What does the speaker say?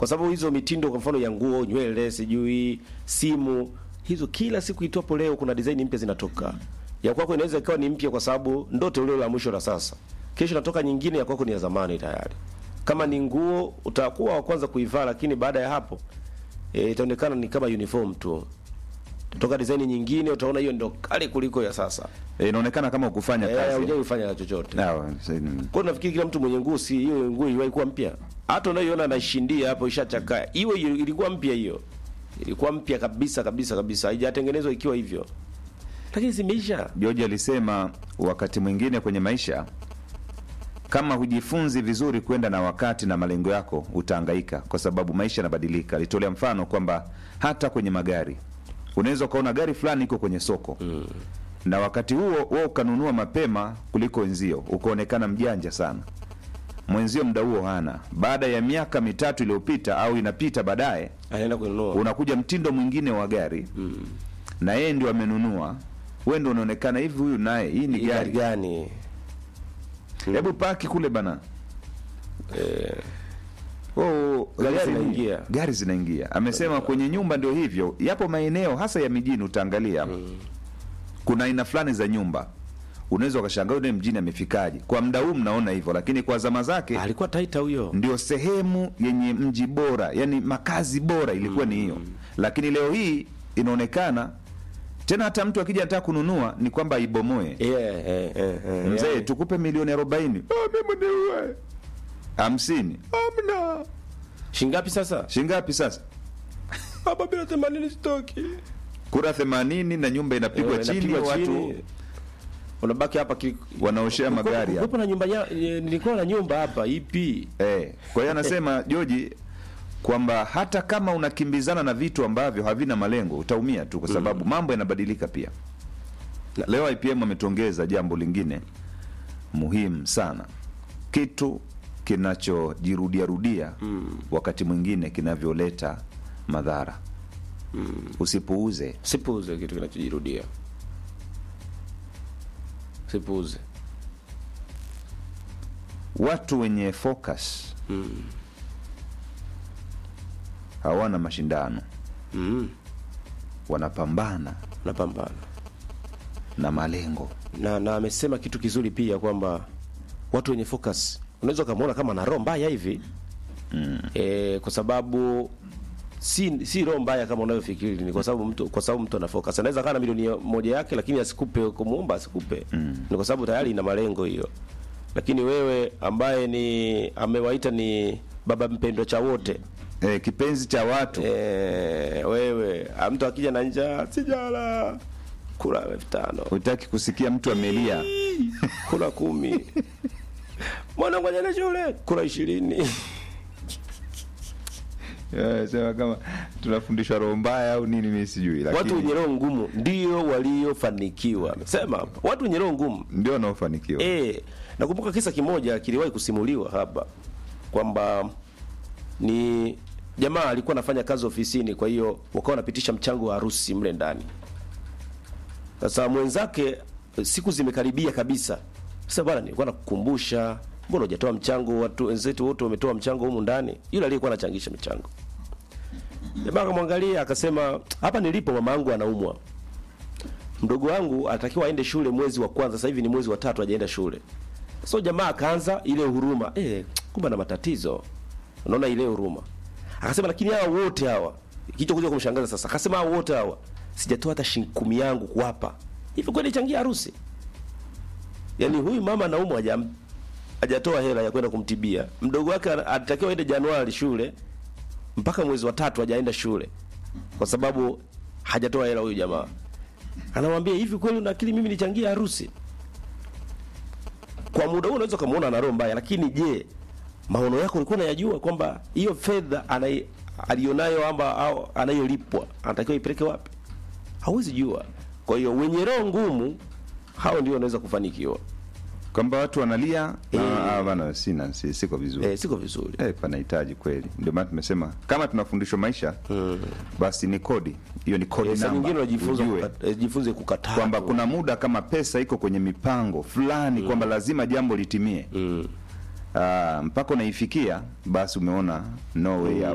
kwa sababu hizo mitindo kwa mfano ya nguo, nywele, sijui simu, hizo kila siku itwapo leo kuna design mpya zinatoka. Ya kwako inaweza ikawa ni mpya kwa sababu ndo toleo la mwisho la sasa. Kesho natoka nyingine ya kwako ni ya zamani tayari. Kama ni nguo utakuwa wa kwanza kuivaa, lakini baada ya hapo eh, itaonekana ni kama uniform tu. Toka design nyingine utaona hiyo ndio kali kuliko ya sasa. Eh, inaonekana kama ukufanya Eh, kazi. hujai kufanya na chochote. Sawa, sasa- Kwa hiyo nafikiri kila mtu mwenye nguo si hiyo nguo iliwahi kuwa mpya. Hata unayoiona anashindia hapo ishachakaa. Hiyo hiyo ilikuwa mpya hiyo. Ilikuwa mpya kabisa kabisa kabisa. Haijatengenezwa ikiwa hivyo. Lakini zimeisha. George alisema wakati mwingine kwenye maisha kama hujifunzi vizuri kwenda na wakati na malengo yako utahangaika, kwa sababu maisha yanabadilika. Alitolea mfano kwamba hata kwenye magari unaweza ukaona gari fulani iko kwenye soko mm. na wakati huo wewe ukanunua mapema kuliko wenzio, ukaonekana mjanja sana. Mwenzio muda huo hana. Baada ya miaka mitatu iliyopita au inapita baadaye, Anaenda kununua. unakuja mtindo mwingine wa gari mm. na yeye ndio amenunua, wewe ndio unaonekana hivi, huyu naye hii ni Hii gari gari gani? hebu paki kule bana Eh, oh, Gari gari zinaingia. gari zinaingia amesema kwenye nyumba ndio hivyo yapo maeneo hasa ya mijini utaangalia kuna aina fulani za nyumba unaweza ukashangaa yule mjini amefikaje kwa muda huu mnaona hivyo lakini kwa zama zake alikuwa taita huyo. ndio sehemu yenye mji bora yani makazi bora ilikuwa ni hiyo lakini leo hii inaonekana tena hata mtu akija anataka kununua ni kwamba aibomoe Eh, eh, eh, eh. mzee yaani, tukupe milioni arobaini ah, mimi niue hamsini amna Shingapi sasa? shingapi sasa Hapa bila 80 stoki. kura themanini na nyumba inapigwa Eh, chini inapigwa watu chini. Unabaki hapa ki... wanaoshea magari hapa. Kulikuwa na nyumba ya, eh, nilikuwa na nyumba hapa ipi? Eh, kwa hiyo anasema Joji kwamba hata kama unakimbizana na vitu ambavyo havina malengo utaumia tu, kwa sababu mambo yanabadilika pia. Na- Leo IPM ametuongeza jambo lingine muhimu sana, kitu kinachojirudia rudia wakati mwingine kinavyoleta madhara. Usipuuze. Sipuuze kitu kinachojirudia. Sipuuze. Watu wenye focus hawana mashindano, Mm. wanapambana Napambana. na malengo. Na na amesema kitu kizuri pia kwamba watu wenye focus unaweza ukamwona kama ana roho mbaya hivi. Mm. E, kwa sababu si si roho mbaya kama unavyofikiri ni kwa sababu mtu kwa sababu mtu ana focus. Anaweza kana milioni moja yake lakini asikupe kumuomba asikupe. Mm. Ni kwa sababu tayari ina malengo hiyo. Lakini wewe ambaye ni amewaita ni baba mpendwa cha wote. E, kipenzi cha watu Eh, wewe ah, mtu akija na njaa sijala kula elfu tano hutaki kusikia mtu amelia. kula kumi mwanangu ajana shule kula ishirini Eh, Sema kama tunafundishwa roho mbaya au nini, mimi sijui, watu lakini wenye roho ngumu ndio waliofanikiwa sema hapa watu wenye roho ngumu ndio wanaofanikiwa. eh nakumbuka kisa kimoja kiliwahi kusimuliwa hapa kwamba ni jamaa alikuwa anafanya kazi ofisini kwa hiyo wakawa wanapitisha mchango wa harusi mle ndani sasa mwenzake siku zimekaribia kabisa sasa bwana nilikuwa nakukumbusha mbona hujatoa mchango watu wenzetu wote wametoa mchango humu ndani yule aliyekuwa anachangisha michango jamaa akamwangalia akasema hapa nilipo mama yangu anaumwa mdogo wangu anatakiwa aende shule mwezi wa kwanza sasa hivi ni mwezi wa tatu hajaenda shule so jamaa akaanza ile huruma eh kumbe na matatizo unaona ile huruma akasema lakini hawa wote hawa kicho kuja kumshangaza sasa akasema hawa wote hawa sijatoa hata shilingi kumi yangu kuwapa hivi kweli changia harusi yaani huyu mama anaumwa hajam hajatoa hela ya kwenda kumtibia mdogo wake ana- alitakiwa aende Januari shule mpaka mwezi wa tatu hajaenda shule kwa sababu hajatoa hela huyu jamaa anamwambia hivi kweli una akili mimi nichangie harusi kwa muda huo unaweza ukamwona ana roho mbaya lakini je maono yako ulikuwa unayajua kwamba hiyo fedha anai- alionayo amba au anayolipwa anatakiwa ipeleke wapi hauwezi jua kwa hiyo wenye roho ngumu hao ndio wanaweza kufanikiwa Kwamba watu wanalia Eh. ah, ah, bana, sina si, siko vizuri eh, siko vizuri Eh, panahitaji kweli. Ndio maana tumesema kama tunafundishwa maisha basi ni kodi hiyo, ni kodi Eh, saa nyingine namba, unajifunza ujue kukat- eh, jifunze kukataa kwamba tu. kuna muda kama pesa iko kwenye mipango fulani kwamba lazima jambo litimie mm. Ah, mpaka unaifikia basi umeona no way out.